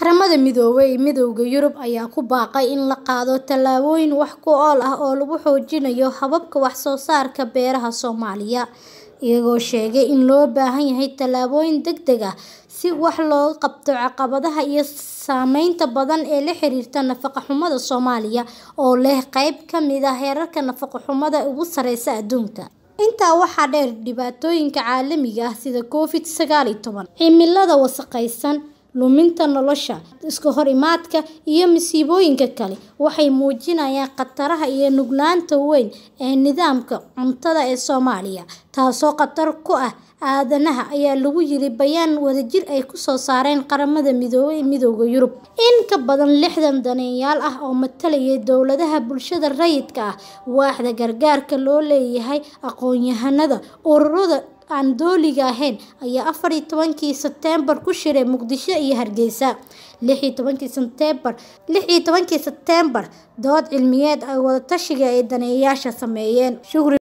Qaramada Midoobay iyo Midowga Yurub ayaa ku baaqay in la qaado tallaabooyin wax ku ool ah oo lagu xoojinayo hababka wax soo saarka beeraha Soomaaliya, iyagoo sheegay in loo baahan yahay tallaabooyin degdeg ah si wax looga qabto caqabadaha iyo saameynta taban ee la xiriirta nafaqo-xumada Soomaaliya oo leh qayb ka mid ah heerarka nafaqo-xumada ugu sarreeya adduunka. Intaa waxaa dheer, dhibaatooyinka caalamiga ah sida Covid-19, cimilada wasakhaysan, luminta noolaha, iska-horimaadka, iyo masiibooyinka kale waxay muujinayaan khataraha iyo nuglaanta weyn ee nidaamka cuntada ee Soomaaliya, taasoo khatar ku ah aadanaha, ayaa lagu yiri bayaan wadajir ah oo ay soo saareen Qaramada Midoobay iyo Midowga Yurub. In ka badan lixdan daneeyayaal ah oo matalaya dawladaha, bulshada rayidka ah, waaxda gargaarka loo leeyahay, aqoonyahannada, ururada aan dowliga ahayn ayaa afar iyo tobankii Sebtembar ku shiray Muqdisho iyo Hargeysa. lix iyo tobankii Sebtembar, dood cilmiyeed iyo wada-tashi ay daneeyayaashu sameeyeen.